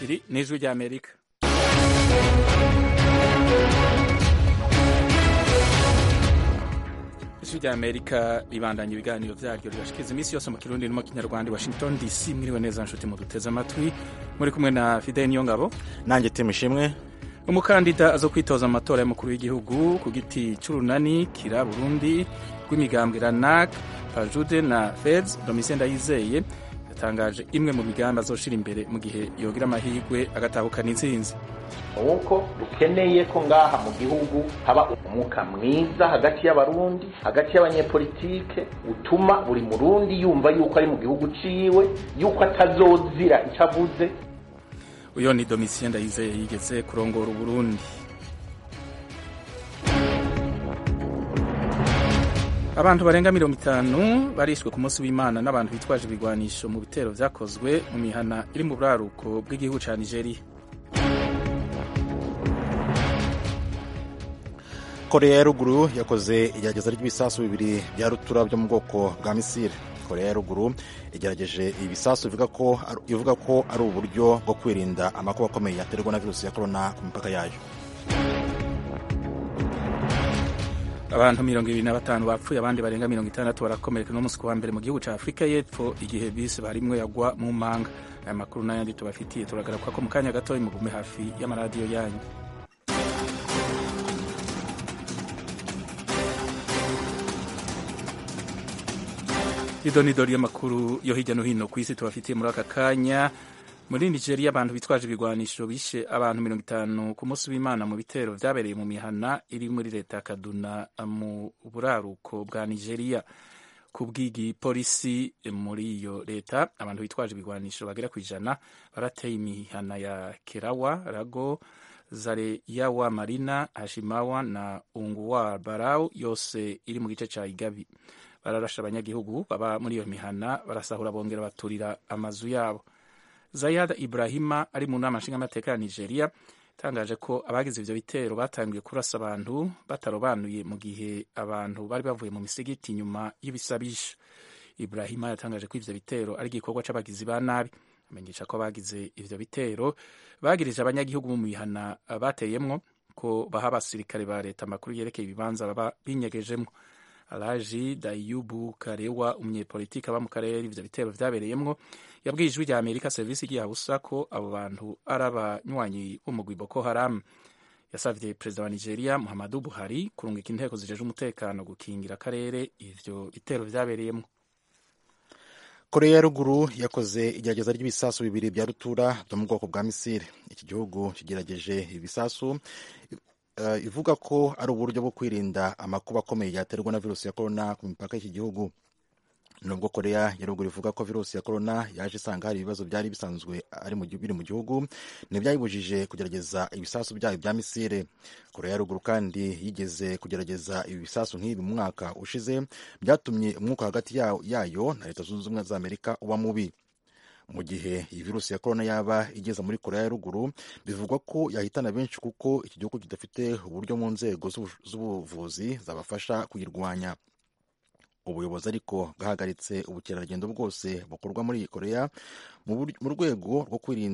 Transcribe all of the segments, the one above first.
iri ni ijwi ry'amerika ijwi ry'amerika ribandanya ibiganiro vyaryo ribashikiriza iminsi yose mu kirundi no mu kinyarwanda washington dc mwiriwe neza nshuti muduteze amatwi muri kumwe na fidel niyongabo nanjye timu ishimwe umukandida azo kwitoza mu matora y'umukuru w'igihugu ku giti c'urunani kira burundi rw'imigambwe ranak pajude na feds domitien ndayizeye yatangaje imwe mu migambi azoshira imbere mu gihe yogira amahirwe agatahukana intsinzi nuko dukeneye ko ngaha mu gihugu haba umwuka mwiza hagati y'abarundi hagati y'abanyepolitike utuma buri murundi yumva yuko ari mu gihugu ciwe yuko atazozira ico avuze uyo ni domitien ndayizeye yigeze kurongora uburundi abantu barenga mirongo itanu barishwe ku munsi w'imana n'abantu bitwaje ibigwanisho mu bitero vyakozwe mu mihana iri mu buraruko bw'igihugu ca nigeria koreya ya ruguru yakoze igerageza ry'ibisasu bibiri bya rutura byo mu bwoko bwa misile koreya ya ruguru igerageje ibisasu ivuga ko ari uburyo bwo kwirinda amakuba akomeye yaterwa na virusi ya korona ku mipaka yayo abantu mirongo ibiri na batanu bapfuye abandi barenga mirongo itandatu barakomereka n'umunsi wa mbere mu gihugu cya afurika y'epfo igihe bisi barimwe yagwa mu manga aya makuru n'ayandi tubafitiye turagaruka ko mu kanya gatoya mugume hafi y'amaradiyo yanyu idonidori y'amakuru yo hirya no hino ku isi tubafitiye muri aka kanya muri nigeria abantu bitwaje ibigwanisho bishe abantu mirongo itanu ku munsi w'imana mu bitero vyabereye mu mihana iri muri leta ya kaduna mu buraruko bwa nigeria ku bw'igipolisi muri iyo leta abantu bitwaje ibigwanisho bagera ku ijana barateye imihana ya kerawa rago zareyawa marina hashimawa na unguwa barau yose iri mu gice ca igabi bararasha abanyagihugu baba muri iyo mihana barasahura bongera baturira amazu yabo zayad ibrahima ari mu nama nshingamateka ya nigeria itangaje ko abagize ivyo bitero batangiye kurasa abantu batarobanuye mu gihe abantu bari bavuye mu misigiti nyuma y'ibisabisho ibrahima yatangaje ko ivyo bitero ari igikorwa c'abagizi ba nabi amenyesha ko abagize ivyo bitero bagirije abanyagihugu mu mihana bateyemwo ko baha abasirikare ba leta amakuru yerekeye ibibanza baba binyegejemwo alaji dayubu karewa umunyepolitiki aba mu karere ivyo bitero vyabereyemwo yabwiye ijwi rya amerika serivisi igihabusa ko abo bantu ari abanywanyi b'umugwi boko haram yasavye perezida wa nigeria muhammadu buhari kurungika inteko zijeje umutekano gukingira akarere ivyo bitero vyabereyemwo koreya ya ruguru yakoze igerageza ry'ibisasu bibiri bya rutura byo mu bwoko bwa misile iki gihugu kigerageje ibisasu Uh, ivuga ko ari uburyo bwo kwirinda amakuba akomeye yaterwa na virusi ya korona ku mipaka y'iki gihugu nubwo koreya ya ruguru ivuga ko virusi ya korona yaje isanga hari ibibazo byari bisanzwe ari mu biri mu gihugu ntibyayibujije kugerageza ibisasu byayo bya misile koreya ya ruguru kandi yigeze kugerageza ibi bisasu nk'ibi mu mwaka ushize byatumye umwuka hagati yayo na leta zunze ubumwe za amerika uba mubi mu gihe iyi virusi ya korona yaba igeze muri koreya ya ruguru bivugwa ko yahitana benshi kuko iki gihugu kidafite uburyo mu nzego z'ubuvuzi zabafasha kuyirwanya ubuyobozi ariko bwahagaritse ubukerarugendo bwose bukorwa muri iyi koreya mu rwego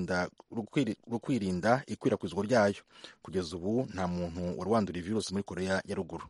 rwo kwirinda ikwirakwizwa ryayo kugeza ubu nta muntu wari wandura iyi virusi muri koreya ya ruguru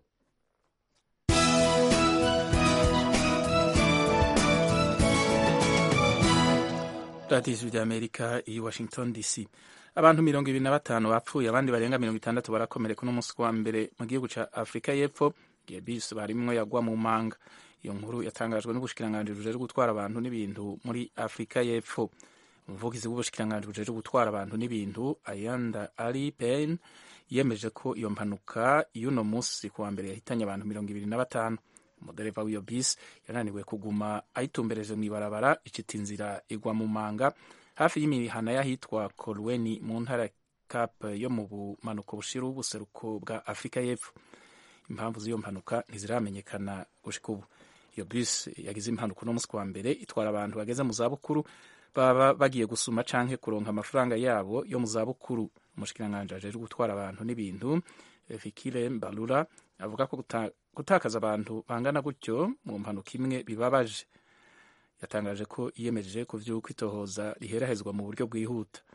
radiyo ijwi ry'amerika i washington dc abantu mirongo ibiri na batanu bapfuye abandi barenga mirongo itandatu barakomereka n'umunsi wa mbere mu gihugu ca afurika y'epfo igihe bisi barimwo yagwa mu manga iyo nkuru yatangajwe n'ubushikiranganji bujeje gutwara abantu n'ibintu muri afurika y'epfo umuvugizi w'ubushikiranganji bujeje gutwara abantu n'ibintu ayanda ali pen yemeje ko iyo mpanuka y'uno munsi ku wa mbere yahitanye abantu mirongo ibiri na batanu umudereva w'iyo bisi yananiwe kuguma ayitumbereje mu ibarabara icita inzira igwa mu manga hafi y'imihana y'ahitwa kolweni mu ntara cap yo mu bumanuko bushira ubuseruko bwa afurika y'epfo impamvu z'iyo mpanuka ntiziramenyekana gushika ubu iyo bisi yagize impanuka uno munsi wa mbere itwara abantu bageze mu zabukuru baba bagiye gusuma canke kuronka amafaranga yabo yo mu zabukuru umushikiranganji ajejwe gutwara abantu n'ibintu fikire mbalura avuga ko gutakaza abantu bangana gutyo mu mpanuka imwe bibabaje yatangaje ko yiyemeje ku vy'uko itohoza riherahezwa mu buryo bwihuta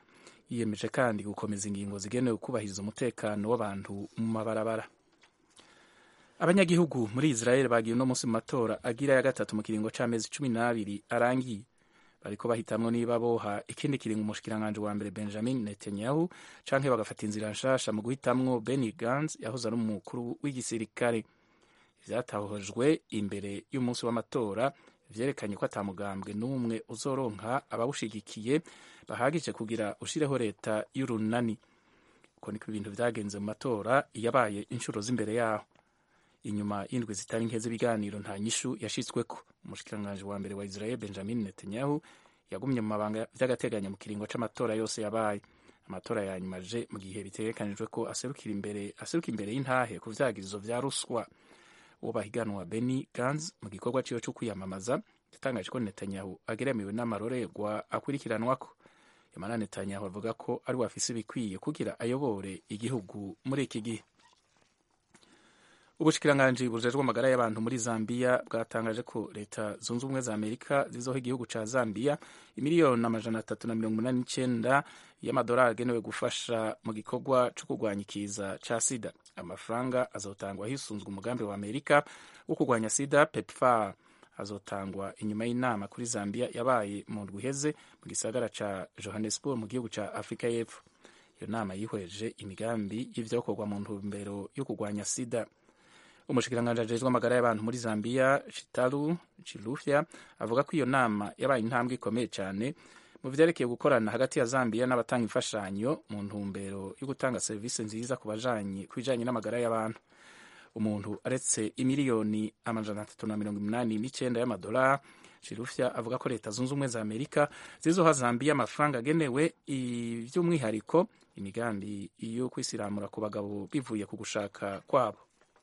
yiyemeje kandi gukomeza ingingo zigenewe kubahiriza umutekano w'abantu mu mabarabara abanyagihugu muri israel bagiye uno munsi mu matora agira ya gatatu mu kiringo c'amezi cumi n'abiri arangiye bariko bahitamwo niba boha ikindi kiringo umushikiranganji wa mbere benjamin netanyahu canke bagafata inzira nshasha mu guhitamwo benny gans yahoze ari umukuru w'igisirikare vyatahojwe imbere y'umunsi w'amatora vyerekanye ko atamugambwe n'umwe uzoronka abawushigikiye bahagije kugira ushireho leta y'urunani uko niko ibintu vyagenze mu matora yabaye inshuro z'imbere yaho inyuma y'indwi zitari nke z'ibiganiro nta nyishu yashitsweko umushikiranganji wa mbere wa israel benjamin netanyahu yagumye mu mabanga vy'agateganyo mu kiringo c'amatora yose yabaye amatora ya nyuma aje mu gihe bitegekanijwe ko aserukira imbere aseruka imbere y'intahe ku vyagirizo vya ruswa uwo bahiganwa Benny Gantz mu gikorwa ciwe co kwiyamamaza yatangaje ko Netanyahu ageramiwe n'amarorerwa akurikiranwako Yamara Netanyahu avuga ko ari we afise ibikwiye kugira ayobore igihugu muri iki gihe ubushikiranganji bujejwe amagara y'abantu muri Zambia bwatangaje ko leta zunze ubumwe za Amerika zizoha igihugu ca Zambia imiliyoni amajana atatu na mirongo umunani n'icenda y'amadolari agenewe gufasha mu gikorwa co kurwanya ikiza ca sida amafaranga azotangwa hisunzwe umugambi wa Amerika wo kurwanya sida PEPFAR azotangwa inyuma y'inama kuri Zambia yabaye mu ndwi iheze mu gisagara ca Johannesburg mu gihugu ca Afrika y'Epfo iyo nama yihweje imigambi y'ivyokorwa mu ntumbero yo kurwanya sida umushikiranganji ajejwe amagara y'abantu muri Zambia Chitalu Chilufya avuga ko iyo nama yabaye intambwe ikomeye cyane mu vyerekeye gukorana hagati ya Zambia n'abatanga imfashanyo mu ntumbero yo gutanga serivisi nziza ku bajanye ku bijanye n'amagara y'abantu umuntu aretse imiliyoni amajana atatu na mirongo umunani n'icenda y'amadolari Chilufya avuga ko leta zunze ubumwe za Amerika zizoha Zambia amafaranga agenewe ivy'umwihariko imigambi yo kwisiramura ku bagabo bivuye ku gushaka kwabo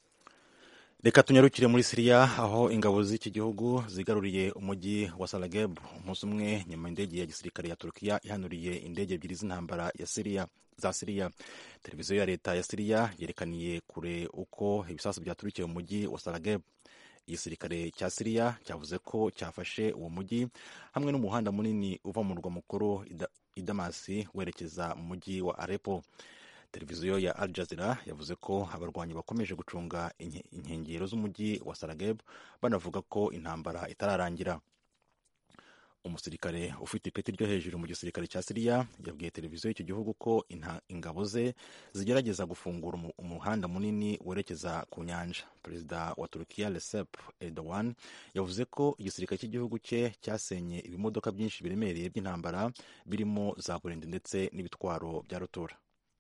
reka tunyarukire muri siriya aho ingabo z'iki gihugu zigaruriye umujyi wa sarageb umunsi umwe nyuma indege ya gisirikare ya turukiya ihanuriye indege ebyiri z'intambara ya siriya za siriya televiziyo ya leta ya siriya yerekaniye kure uko ibisasu byaturikiye mu mujyi wa sarageb igisirikare cya siriya cyavuze ko cyafashe uwo mujyi hamwe n'umuhanda munini uva mu murwa mukuru i damasi werekeza mu mujyi wa arepo televiziyo ya Al Jazeera yavuze ko abarwanyi bakomeje gucunga inkengero z'umujyi wa Sarageb banavuga ko intambara itararangira umusirikare ufite ipeti ryo hejuru mu gisirikare cya Siriya yabwiye televiziyo y'icyo gihugu ko ingabo ze zigerageza gufungura umuhanda munini werekeza ku nyanja perezida wa Turukiya Recep Erdogan yavuze ko igisirikare cy'igihugu cye cyasenye ibimodoka byinshi biremereye by'intambara birimo za burende ndetse n'ibitwaro bya rutura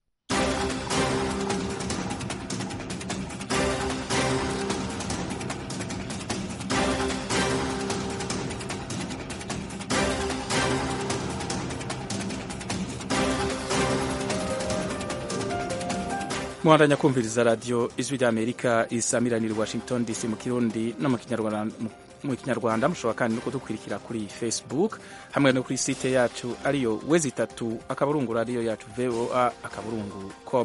muhandanya kumviriza radiyo ijwi ry'amerika isamiranira washington dc mu kirundi no mu kinyarwanda mushobora kandi no kudukurikira kuri facebook hamwe no kuri site yacu ariyo wezi itatu akaburungu radiyo yacu voa akaburungu com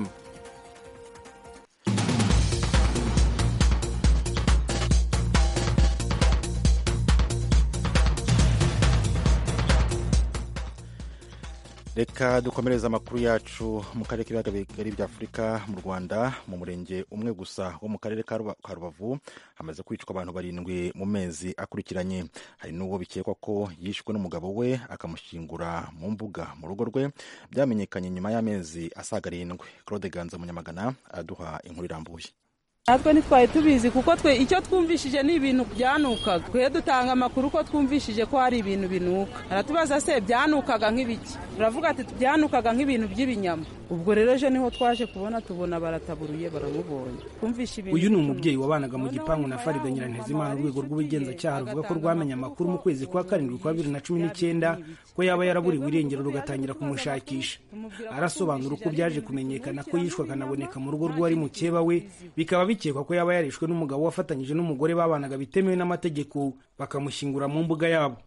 reka dukomereze amakuru yacu mu karere k'ibiyaga bigari bya afurika mu rwanda mu murenge umwe gusa wo mu karere ka rubavu hamaze kwicwa abantu barindwi mu mezi akurikiranye hari n'uwo bikekwa ko yishwe n'umugabo we akamushyingura mu mbuga mu rugo rwe byamenyekanye nyuma y'amezi asaga arindwi claude ganza munyamagana araduha inkuru irambuye natwe ntitwari tubizi kuko twe icyo twumvishije ni ibintu byanukaga twe dutanga amakuru ko twumvishije ko hari ibintu binuka aratubaza se byanukaga nk'ibiki turavuga ati byanukaga nk'ibintu by'ibinyama ubwo rero ejo niho twaje kubona tubona barataburuye baramubonye twumvishe ibintu uyu ni umubyeyi wabanaga mu gipangu na farida nyirantezimana urwego rw'ubugenzacyaha ruvuga ko rwamenye amakuru mu kwezi kwa karindwi kwa bibiri na cumi n'icyenda ko yaba yaraburiwe irengero rugatangira kumushakisha arasobanura uko byaje kumenyekana ko yishwe akanaboneka mu rugo rw'uwari mukeba we bikaba bikekwa ko yaba yarishwe n'umugabo wafatanyije n'umugore babanaga bitemewe n'amategeko bakamushyingura mu mbuga yabo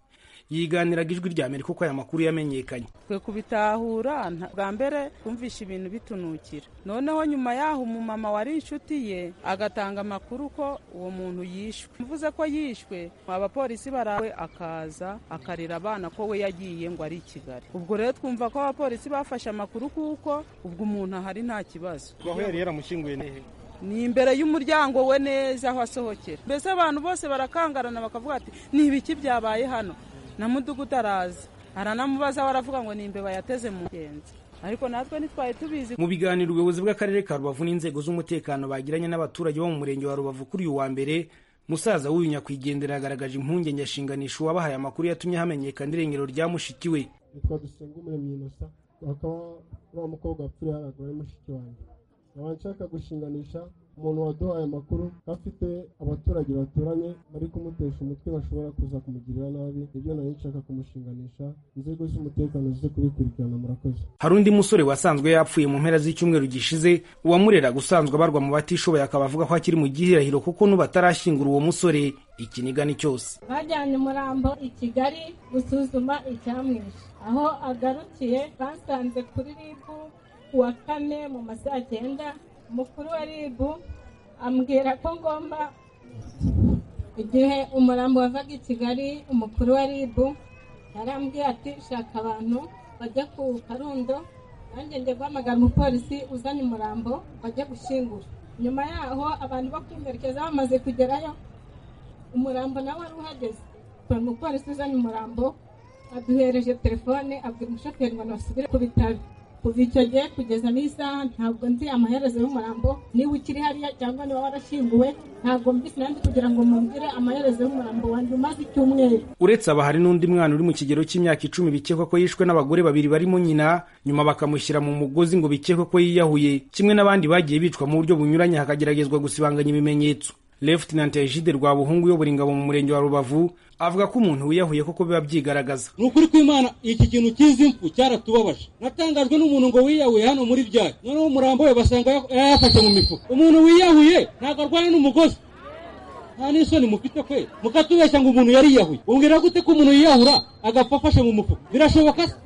yiganiraga ijwi rya amerika uko aya makuru yamenyekanye twe kubitahura bwa mbere twumvishe ibintu bitunukira noneho nyuma yaho umumama wari inshuti ye agatanga amakuru ko uwo muntu yishwe mvuze ko yishwe abapolisi barawe akaza akarira abana ko we yagiye ngo ari i kigali ubwo rero twumva ko abapolisi bafashe amakuru kuko ubwo umuntu ahari nta kibazo aho yari yaramushyinguye nehe ni imbere y'umuryango we neza aho asohokera mbese abantu bose barakangarana bakavuga ati ni ibiki byabaye hano na mudugudu araza aranamubaza aravuga ngo ni imbeba yateze mu ngenzi ariko natwe ntitwari tubizi mu biganiro ubuyobozi bw'akarere ka rubavu n'inzego z'umutekano bagiranye n'abaturage bo mu murenge wa rubavu kuri uyu wa mbere musaza w'uyu nyakwigendera yagaragaje impungenge ashinganisha uwabahaye amakuru yatumye hamenyekana irengero rya mushiki we nitwa dusenga umuremyi inosa akaba wa mukobwa wapfiriye haraguru ari mushiki wanjye nkaba nshaka gushinganisha umuntu waduhaye amakuru ko afite abaturage baturanye bari kumutesha umutwe bashobora kuza kumugirira nabi ibyo nari nshaka kumushinganisha inzego z'umutekano zize kubikurikirana murakoze hari undi musore wasanzwe yapfuye mu mpera z'icyumweru gishize uwamureraga usanzwe abarwa mu batishoboye akaba avuga ko akiri mu gihirahiro kuko n'ubu atarashyingura uwo musore ikinigani cyose bajyanye umurambo i kigali gusuzuma icyamwishe aho agarukiye basanze kuri ribu ku wa kane mu ma saa cyenda umukuru wa ribu ambwira ko ngomba igihe umurambo wavaga i kigali umukuru wa ribu yarambwiye ati shaka abantu bajya ku karundo nanjye njya guhamagara umupolisi uzanye umurambo bajya gushyingura nyuma yaho abantu bo kwimberekeza bamaze kugerayo umurambo nawe wari uhageze umupolisi uzanye umurambo aduhereje telefone abwira umushoferi ngo nasubire ku bitaro kuva icyo gihe kugeza n'isaha ntabwo nzi amaherezo y'umurambo niba ukiri hariya cyangwa niba warashyinguwe ntabwo mbisi nandi kugira ngo mumbwire amaherezo y'umurambo wanjye umaze icyumweru uretse aba hari n'undi mwana uri mu kigero cy'imyaka icumi bikekwa ko yishwe n'abagore babiri barimo nyina nyuma bakamushyira mu mugozi ngo bikekwe ko yiyahuye kimwe n'abandi bagiye bicwa mu buryo bunyuranye hakageragezwa gusibanganya ibimenyetso Lieutenant Egide Rwabuhungu uyobora ingabo mu murenge wa Rubavu avuga ko umuntu wiyahuye koko biba byigaragaza ni ukuri kw'imana iki kintu cy'izi mfu cyaratubabaje natangajwe n'umuntu ngo wiyahuye hano muri byari noneho umurambo we basanga yayafashe mu mifuka umuntu wiyahuye ntabwo arwana n'umugozi nta n'isoni mufite kwe mukatubeshya ngo umuntu yariyahuye umbwira gute ko umuntu yiyahura agapfa afashe mu mufuka birashoboka se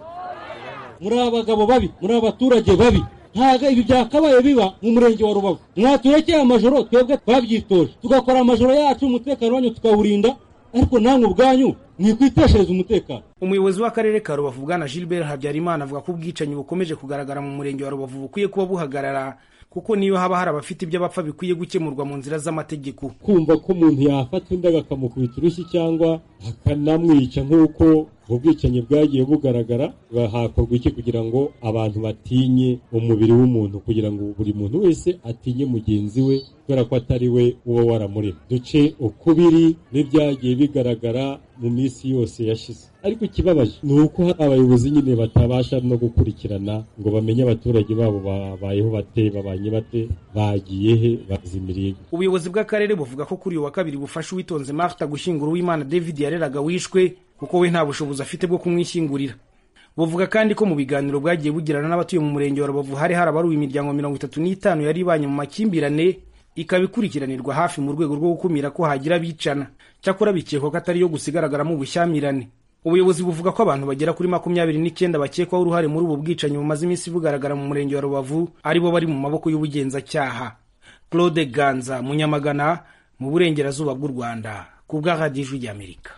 muri abagabo babi muri abaturage babi ntabwo ibi byakabaye biba mu murenge wa rubavu mwaturekeye amajoro twebwe twabyitoje tugakora amajoro yacu umutekano wanyu tukawurinda ariko namwe ubwanyu mwikwiteshereza umutekano umuyobozi w'akarere ka rubavu bwana gilbert habyarimana avuga ko ubwicanyi bukomeje kugaragara mu murenge wa rubavu bukwiye kuba buhagarara kuko niyo haba hari abafite ibyo bapfa bikwiye gukemurwa mu nzira z'amategeko kumva ko umuntu yafata undi akamukubita urushyi cyangwa akanamwica nk'uko ubwicanyi bwagiye bugaragara hakorwa iki kugira ngo abantu batinye umubiri w'umuntu kugira ngo buri muntu wese atinye mugenzi we kubera ko atari we uba waramurema duce ukubiri n'ibyagiye bigaragara mu minsi yose yashize ariko ikibabaje ni uko hari abayobozi nyine batabasha no gukurikirana ngo bamenye abaturage babo babayeho bate babanye bate bagiye he bazimiriye ubuyobozi bw'akarere buvuga ko kuri uyu wa kabiri bufasha uwitonze martha gushyingura uwimana david yareraga wishwe kuko we nta bushobozi afite bwo kumwishyingurira buvuga kandi ko mu biganiro bwagiye bugirana n'abatuye mu murenge wa rubavu hari harabaruwe imiryango mirongo itatu n'itanu yari ibanye mu makimbirane ikaba ikurikiranirwa hafi mu rwego rwo gukumira ko hagira abicana cyakora bikekwa ko atari yo gusa igaragaramo ubushyamirane ubuyobozi buvuga ko abantu bagera kuri makumyabiri n'icyenda bakekwaho uruhare muri ubu bwicanyi bumaze iminsi bugaragara mu murenge wa rubavu aribo bari mu maboko y'ubugenzacyaha claude ganza munyamagana mu burengerazuba bw'u rwanda ku bw'ahadijwi ry'amerika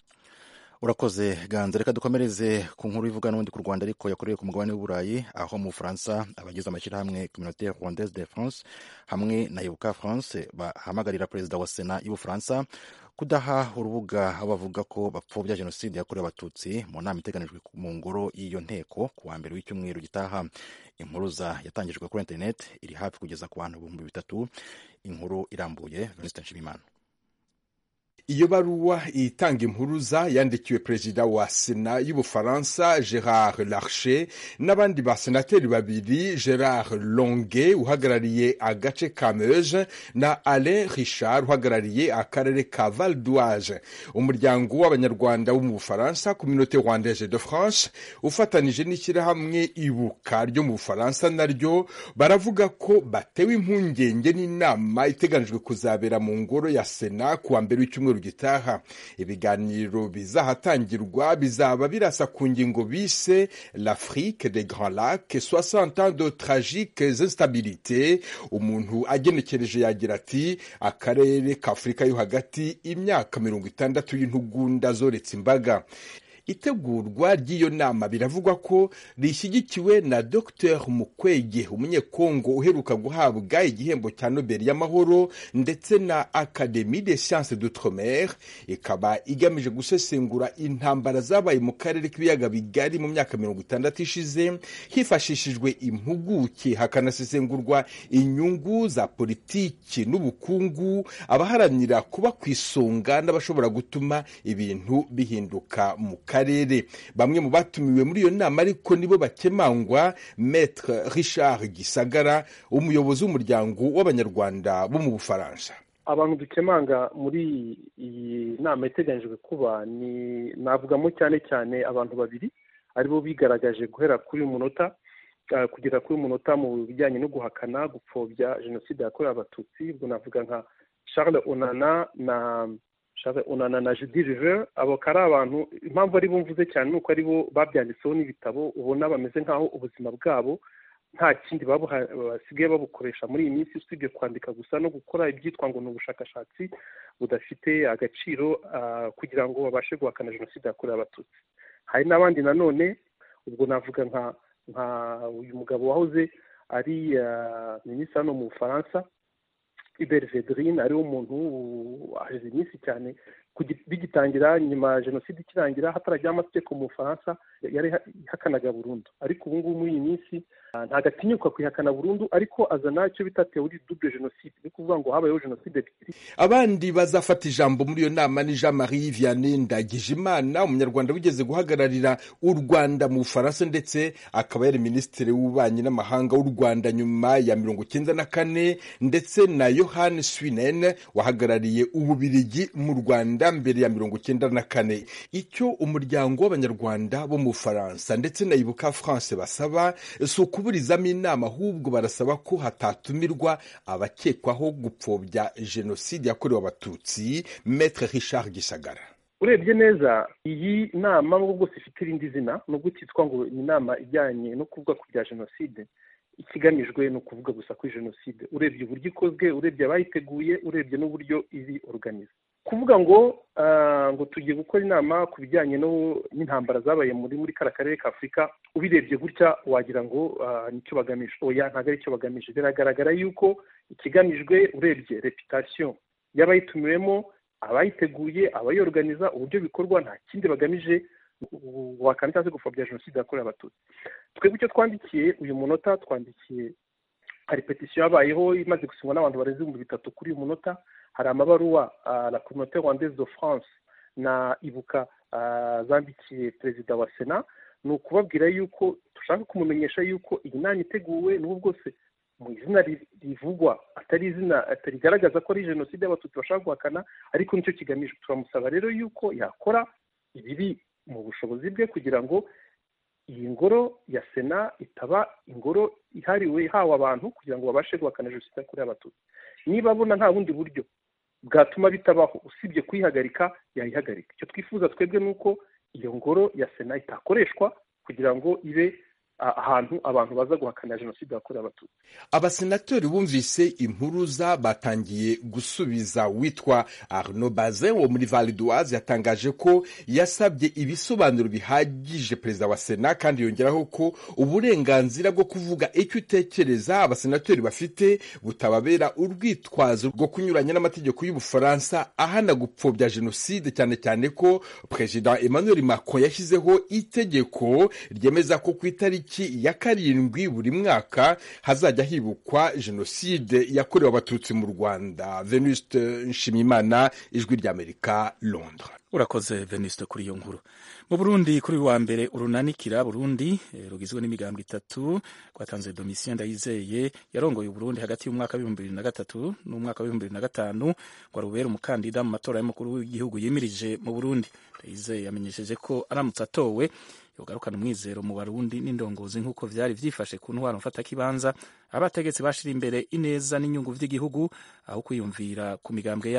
urakoze ganza reka dukomereze ku nkuru ivuga n'ubundi ku rwanda ariko yakorewe ku mugabane w'uburayi aho mu bufaransa abagize amashyirahamwe communautaire rwandaise de france hamwe na ibuka france bahamagarira perezida wa sena y'ubufaransa kudaha urubuga aho bavuga ko bapfobya jenoside yakorewe abatutsi mu nama iteganijwe mu ngoro y'iyo nteko ku wa mbere w'icyumweru gitaha impuruza yatangijwe kuri interineti iri hafi kugeza ku bantu ibihumbi bitatu inkuru irambuye venuste nshimimana iyo baruwa itanga impuruza yandikiwe perezida wa sena y'ubufaransa gerard larcher n'abandi basenateri babiri gerard longue uhagarariye agace ka meuse na alain richard uhagarariye akarere ka val d'oise umuryango w'abanyarwanda wo mu bufaransa communauté rwandaise de france ufatanije n'ishyirahamwe ibuka ryo mu bufaransa naryo baravuga ko batewe impungenge n'inama iteganijwe kuzabera mu ngoro ya sena ku wa mbere w'icyumweru cyumweru gitaha ibiganiro bizahatangirwa bizaba birasa ku ngingo bise l'afrique des grands lacs 60 ans de tragiques instabilité umuntu agenekereje yagira ati akarere k'afurika yo hagati imyaka mirongo itandatu y'intugunda zoretse imbaga itegurwa ry'iyo nama biravugwa ko rishyigikiwe na dr mukwege umunyekongo uheruka guhabwa igihembo cya nobel y'amahoro ndetse na academie des sciences d'outre-mer ikaba igamije gusesengura intambara zabaye mu karere k'ibiyaga bigari mu myaka mirongo itandatu ishize hifashishijwe impuguke hakanasesengurwa inyungu za politiki n'ubukungu abaharanira kuba ku isonga n'abashobora gutuma ibintu bihinduka mu karere bamwe mu batumiwe muri iyo nama ariko nibo bakemangwa maître richard gisagara umuyobozi w'umuryango w'abanyarwanda bo mu bufaransa abantu dukemanga muri iyi nama iteganyijwe kuba ni navugamo cyane cyane abantu babiri aribo bigaragaje guhera kuri uyu munota kugera kuri uyu munota mu bijyanye no guhakana gupfobya jenoside yakorewe abatutsi ubwo navuga nka charles onana na charles onana na judy river abo akaba ari abantu impamvu ari bo mvuze cyane ni uko ari bo babyanditseho n'ibitabo ubona bameze nk'aho ubuzima bwabo nta kindi basigaye babukoresha muri iyi minsi usibye kwandika gusa no gukora ibyitwa ngo ni ubushakashatsi budafite agaciro kugira ngo babashe guhakana jenoside yakorewe abatutsi hari n'abandi nanone ubwo navuga nka nka uyu mugabo wahoze ari minisitiri hano mu bufaransa iberi vedrine ariwo muntu hashize iminsi cyane bigitangira nyuma ya jenoside ikirangira hatarajyaho amategeko mu bufaransa yari ihakanaga burundu ariko ubu ngubu muri iyi minsi ntabwo atinyuka kuyihakana burundu ariko azana icyo bita teori double jenoside ni ukuvuga ngo habayeho jenoside ebyiri abandi bazafata ijambo muri iyo nama ni jean marie vianney ndagijimana umunyarwanda wigeze guhagararira u rwanda mu bufaransa ndetse akaba yari minisitiri w'ububanyi n'amahanga w'u rwanda nyuma ya mirongo icyenda na kane ndetse na yohani swinen wahagarariye ububirigi mu rwanda mbere ya mirongo icyenda na kane icyo umuryango w'abanyarwanda bo mu bufaransa ndetse na ibuka france basaba si ukuburizamo inama ahubwo barasaba ko hatatumirwa abakekwaho gupfobya jenoside yakorewe abatutsi metre richard gisagara urebye neza iyi nama nubwo bwose ifite irindi zina nubwo cyitwa ngo ni inama ijyanye no kuvuga ku bya jenoside ikigamijwe ni ukuvuga gusa kuri jenoside urebye uburyo ikozwe urebye abayiteguye urebye n'uburyo iri organize kuvuga ngo ngo tugiye gukora inama ku bijyanye n'intambara zabaye muri muri kariya karere ka afurika ubirebye gutya wagira ngo nicyo bagamije oya ntabwo ari cyo bagamije biragaragara yuko ikigamijwe urebye reputasiyo y'abayitumiwemo abayiteguye abayorganiza uburyo bikorwa nta kindi bagamije wakanda cyangwa se gupfobya jenoside yakorewe abatutsi twebwe icyo twandikiye uyu munota twandikiye hari petisiyo yabayeho imaze gusinywa n'abantu barenze ibihumbi bitatu kuri uyu munota hari amabaruwa la communauté rwandaise de france na ibuka zandikiye perezida wa sena ni ukubabwira yuko dushaka kumumenyesha yuko iyi nama iteguwe n'ubu bwose mu izina rivugwa atari izina rigaragaza ko ari jenoside y'abatutsi bashaka guhakana ariko nicyo kigamijwe turamusaba rero yuko yakora ibiri mu bushobozi bwe kugira ngo iyi ngoro ya sena itaba ingoro ihariwe ihawe abantu kugira ngo babashe guhakana jenoside yakorewe abatutsi niba abona nta bundi buryo bwatuma bitabaho usibye kuyihagarika yayihagarika icyo twifuza twebwe ni uko iyo ngoro ya sena itakoreshwa kugira ngo ibe ahantu abantu baza guhakana jenoside yakorewe abatutsi abasenatori bumvise impuruza batangiye gusubiza witwa arnaud bazin wo muri val d'oise yatangaje ko yasabye ibisobanuro bihagije perezida wa sena kandi yongeraho ko uburenganzira bwo kuvuga icyo utekereza abasenatori bafite butababera urwitwazo rwo kunyuranya n'amategeko y'ubufaransa ahana gupfobya jenoside cyane cyane ko perezida emmanuel macron yashyizeho itegeko ryemeza ko ku itariki ya karindwi buri mwaka hazajya hibukwa jenoside yakorewe abatutsi mu rwanda venuste nshimiyimana ijwi ry'amerika londres urakoze venuste kuri iyo nkuru mu burundi kuri wa mbere urunanikira burundi rugizwe n'imigambi itatu rwatanze domitien ndayizeye yarongoye uburundi hagati y'umwaka w'ibihumbi bibiri na gatatu n'umwaka w'ibihumbi bibiri na gatanu ngo arubere umukandida mu matora y'umukuru w'igihugu yimirije mu burundi ndayizeye yamenyesheje ko aramutse atowe yogarukana umwizero mu barundi n'indongozi nk'uko vyari vyifashe ku ntwaro mfatakibanza abategetsi bashira imbere ineza n'inyungu vy'igihugu aho kwiyumvira ku migambwe yabo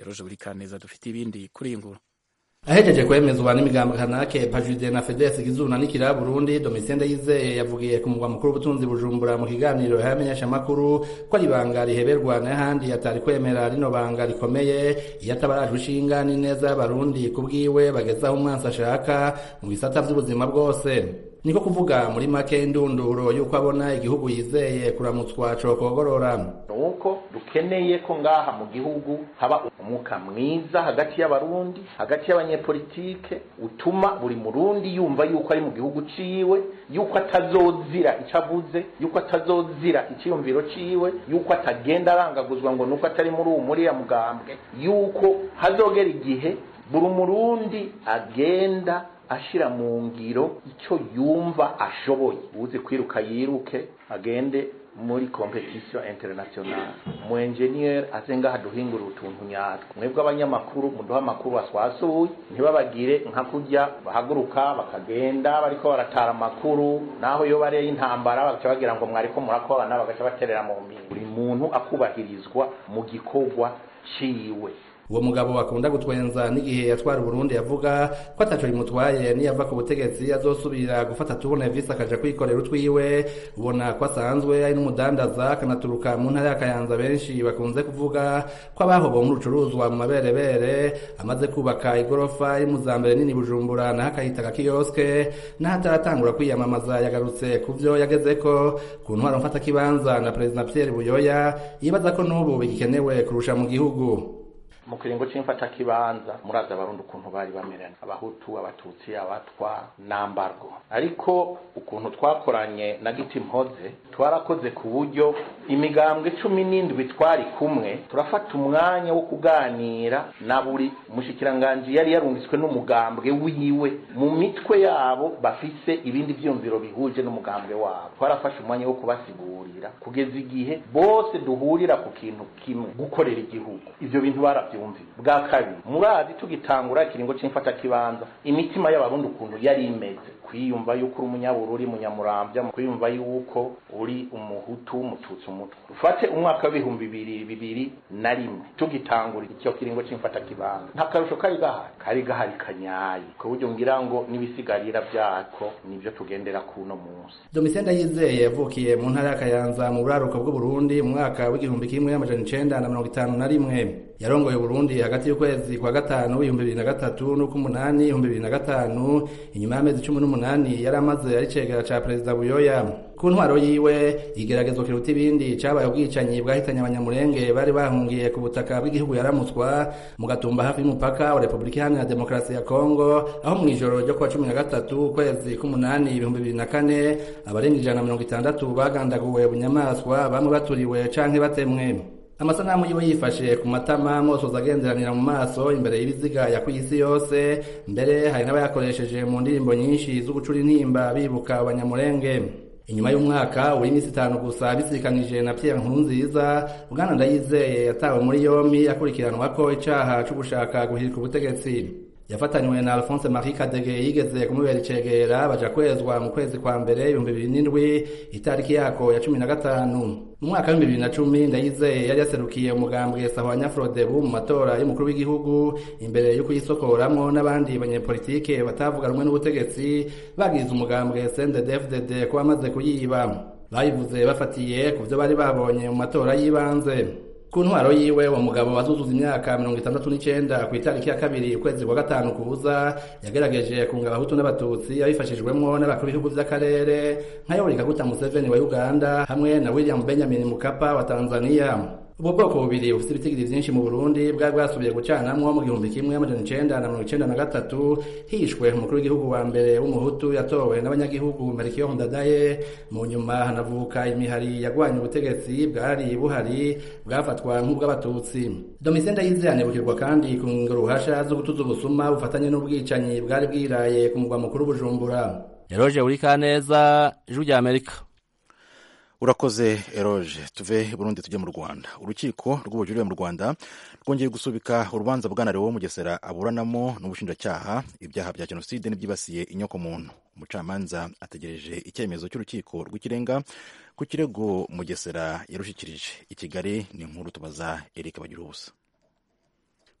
eroje buri kaneza dufite ibindi kuri iyi nkuru ahejeje kwemezwa n'imigambo kanake pajude na fedesi gizuna n'ikira burundi domitien ndayizeye yavugiye ku mugwa mukuru w'ubutunzi bujumbura mu kiganiro y'abamenyeshamakuru ko ari ibanga riheberwa n'ahandi atari kwemera rino banga rikomeye iyo atabarajwe ishinga n'ineza y'abarundi ku bwiwe bagezaho umwansi ashaka mu bisata vy'ubuzima bwose niko kuvuga muri make indunduro y'uko abona igihugu yizeye kuramutswa cokogorora nuko dukeneye ko ngaha mu gihugu haba umwuka mwiza hagati y'abarundi hagati y'abanyepolitike utuma buri murundi yumva yuko ari mu gihugu ciwe yuko atazozira ico avuze yuko atazozira iciyumviro ciwe yuko atagenda arangaguzwa ngo nuko atari muri uwo muriya mugambwe yuko hazogera igihe buri murundi agenda ashira mu ngiro icyo yumva ashoboye uzi kwiruka yiruke agende muri competition international mu engineer aze ngaha duhingura utuntu nyatwo mwebwe abanyamakuru muduha amakuru baswasuye ntibabagire nka kurya bahaguruka bakagenda bariko baratara amakuru naho iyo bareye intambara bagaca bagira ngo mwariko murakorana bagaca baterera mu mpinga buri muntu akubahirizwa mu gikorwa ciwe uwo mugabo akunda gutwenza n'igihe yatwara Burundi yavuga ko ataco bimutwaye niyava ku butegetsi azosubira gufata tubona visi akaja kwikorera utwiwe ubona ko asanzwe ari n'umudandaza akanaturuka mu ntara ya Kayanza benshi bakunze kuvuga ko abahobo mu rucuruzwa mu maberebere amaze kubaka igorofa iri mu za mbere nini Bujumbura naho akahita agakioske naho ataratangura kwiyamamaza yagarutse ku vyo yagezeko ku ntwaro mfata kibanza na Perezida Pierre Buyoya yibaza ko n'ubu bigikenewe kurusha mu gihugu mu kiringo c'imfata kibanza muraza abarundi ukuntu bari bamerana abahutu abatutsi abatwa nambargo ariko ukuntu twakoranye na giti mpoze twarakoze ku buryo imigambwe cumi n'indwi twari kumwe turafata umwanya wo kuganira na buri mushikiranganji yari yarungitswe n'umugambwe wiwe mu mitwe yabo bafise ibindi vyumviro bihuje n'umugambwe wabo twarafashe umwanya wo kubasigurira kugeza igihe bose duhurira ku kintu kimwe gukorera igihugu ivyo bintu baravyumvira bwa kabiri murazi tugitangura ikiringo c'imfata kibanza imitima y'abarundi ukuntu yari imeze kwiyumva yuko uri umunyabururi munyamuramvya kwiyumva yuko uri umuhutu umututsi umutwe ufate umwaka w'ibihumbi bibiri bibiri na rimwe tugitangura icyo kiringo c'imfata kibanza nta karusho kari gahari kari gahari kanyaye ku buryo ngira ngo n'ibisigarira vyako nivyo tugendera kuno munsi Domitien Ndayizeye yavukiye mu ntara ya Kayanza mu buraruko bw'Uburundi mu mwaka w'igihumbi kimwe amajana icenda na mirongo itanu na rimwe yarongoye Burundi hagati y'ukwezi kwa gatanu w'ibihumbi bibiri na gatatu n'uk'umunani ibihumbi bibiri na gatanu inyuma y'amezi cumi n'umunani yari amaze ari cegera ca perezida Buyoya ku ntwaro yiwe igeragezo kiruta ibindi cabaye ubwicanyi bwahitanye abanyamurenge bari bahungiye ku butaka bw'igihugu yaramutswa mu gatumba hafi y'umupaka wa Republika Iharanira Demokarasi ya Kongo aho mu ijoro ryo kuwa cumi na gatatu ukwezi k'umunani ibihumbi bibiri na kane abarenga ijana na mirongo itandatu bagandaguwe bunyamaswa bamwe baturiwe canke batemwe amasanamu yiwe yifashe ku matama mosoza agenderanira mu maso imbere y'ibiziga ya kw'isi yose mbere hari n'abayakoresheje mu ndirimbo nyinshi zo gucura intimba bibuka abanyamurenge inyuma y'umwaka w'iminsi itanu gusa bisikanije na Pierre Nkurunziza Bwana Ndayizeye yatawe muri yombi akurikiranwa ko icaha co gushaka guhirika ubutegetsi yafatanywe na Alphonse Marie Kadege yigeze kumubera icegera baja kwezwa mu kwezi kwa mbere ibihumbi bibiri n'indwi itariki yako ya cumi na gatanu mu mwaka w'ibihumbi bibiri na cumi ndayizeye yari yaserukiye umugambwe sahwanya frodebu mu matora y'umukuru w'igihugu imbere yo kuyisokoramwo n'abandi banyepolitike batavuga rumwe n'ubutegetsi bagize umugambwe CNDD-FDD ko bamaze kuyiba bayivuze bafatiye ku vyo bari babonye mu matora y'ibanze ku ntwaro yiwe uwo mugabo wazuzuza imyaka mirongo itandatu n'icenda ku itariki ya kabiri ukwezi kwa gatanu kuza yagerageje kunga abahutu n'abatutsi abifashijwemwo n'abakuru b'ibihugu vy'akarere nka yoweri kaguta museveni wa uganda hamwe na william benjamin mukapa wa tanzania ubwo bwoko bubiri bufite ibitigiri vyinshi mu burundi bwari bwasubiye gucanamwo mu gihumbi kimwe amajana icenda na mirongo icenda na gatatu hishwe umukuru w'igihugu wa mbere w'umuhutu yatowe n'abanyagihugu merikiyo ndadaye mu nyuma hanavuka imihari yagwanye ubutegetsi bwari buhari bwafatwa nk'ubw'abatutsi domitien ndayizeye anibukirwa kandi ku ruhasha zo gutuza ubusuma bufatanye n'ubwicanyi bwari bwiraye ku mugwa mukuru bujumbura eroje urikaneza ijwi rya amerika urakoze eroge tuve burundi tujye mu rwanda urukiko rw'ubujurire mu rwanda rwongeye gusubika urubanza bwana wo mugesera aburanamo n'ubushinjacyaha ibyaha bya jenoside n'ibyibasiye inyokomuntu umucamanza ategereje icyemezo cy'urukiko rw'ikirenga ku kirego mugesera yarushikirije i kigali ni inkuru tubaza eric bagira ubusa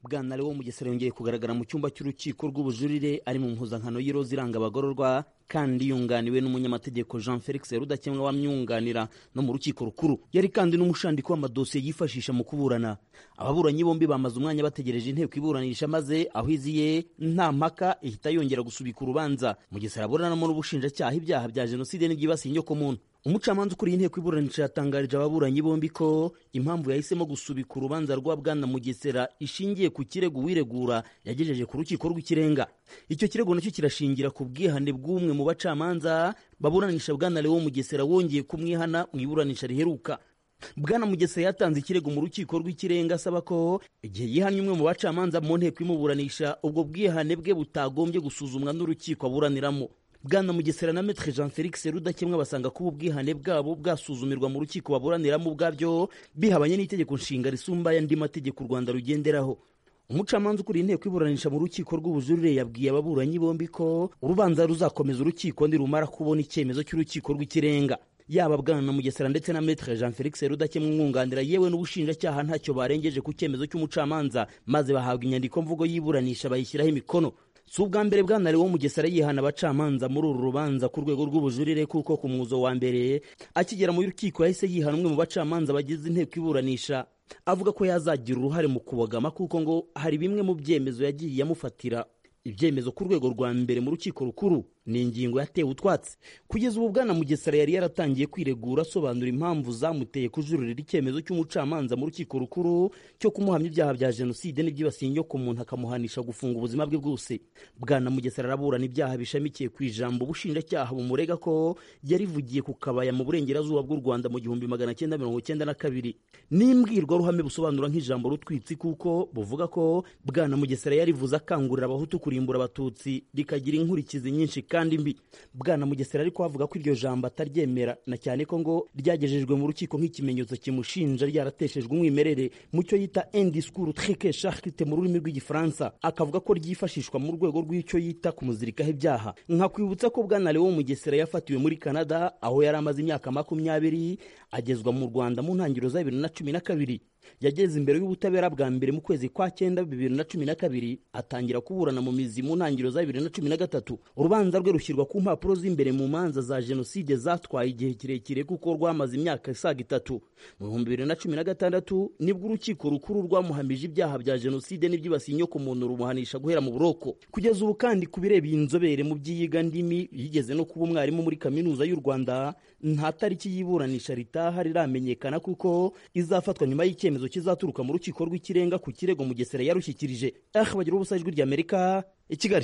bwana lewo mugesera yongeye kugaragara mu cyumba cy'urukiko rw'ubujurire ari mu mpuzankano y'iroza iranga abagororwa kandi yunganiwe n'umunyamategeko jean felix rudakemwa wamyunganira no mu rukiko rukuru yari kandi n'umushandiko w'amadosiye yifashisha mu kuburana ababuranyi bombi bamaze umwanya bategereje inteko iburanisha maze aho iziye nta mpaka ihita yongera gusubika urubanza mugesera aburanamo n'ubushinjacyaha ibyaha bya jenoside n'ibyibasiye inyokomuntu umucamanza ukuriye inteko iburanisha yatangarije ababuranyi bombi ko impamvu yahisemo gusubika urubanza rwa bwana mugesera ishingiye ku kirego uwiregura yagejeje ku rukiko rw'ikirenga icyo kirego nacyo kirashingira ku bwihane bw'umwe mu bacamanza baburanisha bwana lewo mugesera wongeye kumwihana mu iburanisha riheruka bwana mugesera yatanze ikirego mu rukiko rw'ikirenga asaba ko igihe yihannye umwe mu bacamanza mu nteko imuburanisha ubwo bwihane bwe butagombye gusuzumwa n'urukiko aburaniramo bwana mugesera na metre jean felix rudakemwa basanga kuba ubwihane bwabo bwasuzumirwa mu rukiko baburaniramo ubwabyo bihabanye n'itegeko nshinga risumba andi mategeko u rwanda rugenderaho umucamanza ukuriye inteko iburanisha mu rukiko rw'ubujurire yabwiye ababuranyi bombi ko urubanza ruzakomeza urukiko nirumara kubona icyemezo cy'urukiko rw'ikirenga yaba bwana na mugesera ndetse na metre jean felix rudakemwa umwunganira yewe n'ubushinjacyaha ntacyo barengeje ku cyemezo cy'umucamanza maze bahabwa inyandiko mvugo y'iburanisha bayishyiraho imikono si ubwa mbere bwana lewo mugesera yihana abacamanza muri uru rubanza ku rwego rw'ubujurire kuko ku mwuzo wa mbere akigera mu rukiko yahise yihana umwe mu bacamanza bagize inteko iburanisha avuga ko yazagira uruhare mu kubogama kuko ngo hari bimwe mu byemezo yagiye amufatira ibyemezo ku rwego rwa mbere mu rukiko rukuru ni ingingo yatewe utwatsi kugeza ubu bwana mugesera yari yaratangiye kwiregura asobanura impamvu zamuteye kujuririra icyemezo cy'umucamanza mu rukiko rukuru cyo kumuhamya ibyaha bya jenoside n'ibyibasiye inyoko umuntu akamuhanisha gufunga ubuzima bwe bwose bwana mugesera araburana ibyaha bishamikiye ku ijambo ubushinjacyaha bumurega ko yarivugiye ku kabaya mu burengerazuba bw'u rwanda mu gihumbi magana cyenda mirongo cyenda na kabiri n'imbwirwaruhame busobanura nk'ijambo rutwitsi kuko buvuga ko bwana mugesera yarivuze akangurira abahutu kurimbura abatutsi rikagira inkurikizi nyinshi kandi mbi bwana mugesera ariko avuga ko iryo jambo ataryemera na cyane ko ngo ryagejejwe mu rukiko nk'ikimenyetso kimushinja ryarateshejwe umwimerere mu cyo yita indiscours trique charite mu rurimi rw'igifaransa akavuga ko ryifashishwa mu rwego rw'icyo yita kumuzirikaho ibyaha nkakwibutsa ko bwana lewo mugesera yafatiwe muri canada aho yari amaze imyaka makumyabiri agezwa mu rwanda mu ntangiriro za bibiri na cumi na kabiri yageze imbere y'ubutabera bwa mbere mu kwezi kwa cyenda bibiri na cumi na kabiri atangira kuburana mu mizi mu ntangiriro za bibiri na cumi na gatatu urubanza rwe rushyirwa ku mpapuro z'imbere mu manza za jenoside zatwaye igihe kirekire kuko rwamaze imyaka isaga itatu mu bihumbi bibiri na cumi na gatandatu nibwo urukiko rukuru rwamuhamije ibyaha bya jenoside n'ibyibasiye inyoko muntu rumuhanisha guhera mu buroko kugeza ubu kandi ku bireba inzobere mu by'iyiga ndimi yigeze no kuba umwarimu muri kaminuza y'u rwanda nta tariki y'iburanisha ritaha riramenyekana kuko izafatwa nyuma y'icyemezo kizaturuka mu rukiko rw'ikirenga ku kirego mugesera yarushyikirije ah bagira ubusa ijwi ry'amerika i kigali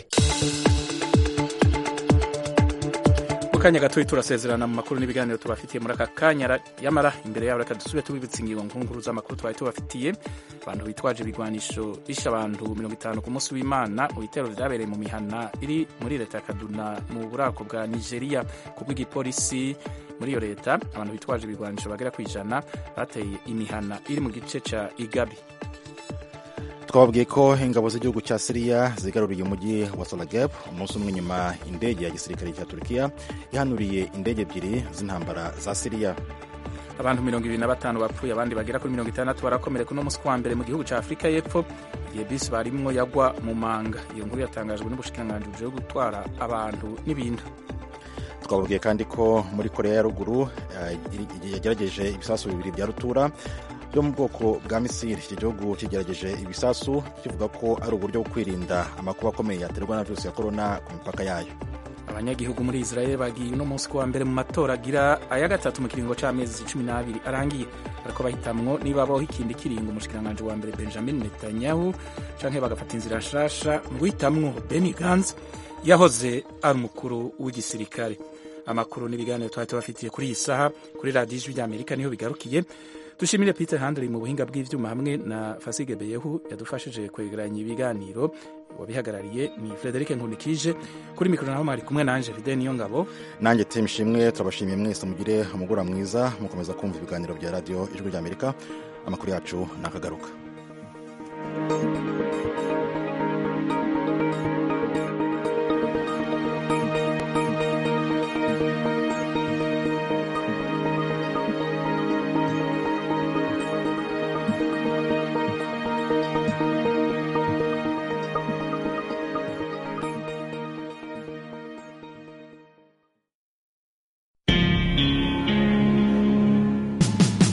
mu kanya gato turasezerana mu makuru n'ibiganiro tubafitiye muri aka kanya yamara imbere yabo reka dusubire tubibutsa ingingo nkuru z'amakuru twari tubafitiye abantu bitwaje ibigwanisho bishe abantu mirongo itanu ku munsi w'imana mu bitero byabereye mu mihana iri muri leta ya kaduna mu burako bwa nigeria ku bw'igipolisi muri iyo leta abantu bitwaje ibigwanisho bagera ku ijana bateye imihana iri mu gice cya igabi twababwiye ko ingabo z'igihugu cya siriya zigaruriye umujyi wa salageb umunsi umwe nyuma indege ya gisirikare cya turukiya ihanuriye indege ebyiri z'intambara za siriya abantu mirongo ibiri na batanu bapfuye abandi bagera kuri mirongo itandatu barakomereka uno munsi wa mbere mu gihugu cya afurika y'epfo igihe bisi barimwo yagwa mu manga iyo nkuru yatangajwe n'ubushikiranganji bujejwe gutwara abantu n'ibintu twababwiye kandi ko muri korea ya ruguru yagerageje ibisasu bibiri bya rutura byo mu bwoko bwa misiri iki gihugu kigerageje ibisasu kivuga ko ari uburyo bwo kwirinda amakuba akomeye yaterwa na virusi ya korona ku mipaka yayo abanyagihugu muri israel bagiye uno munsi kuwa mbere mu matora agira aya gatatu mu kiringo cy'amezi cumi n'abiri arangiye ariko bahitamwo niba baho ikindi kiringo umushikiranganji wa mbere benjamin netanyahu canke bagafata inzira nshasha mu guhitamwo beni gans yahoze ari umukuru w'igisirikare amakuru n'ibiganiro twari tubafitiye kuri iyi saha kuri radiyo ijwi ry'amerika niho bigarukiye dushimire peter handley mu buhinga bw'ivyuma hamwe na fasige beyehu yadufashije kwegeranya ibiganiro wabihagarariye ni frederic nkunikije kuri mikoro naho mwari kumwe nanje fide niyo ngabo nanjye tim shimwe turabashimiye mwese mugire umugura mwiza mukomeza kumva ibiganiro bya radiyo ijwi ry'amerika amakuru yacu nakagaruka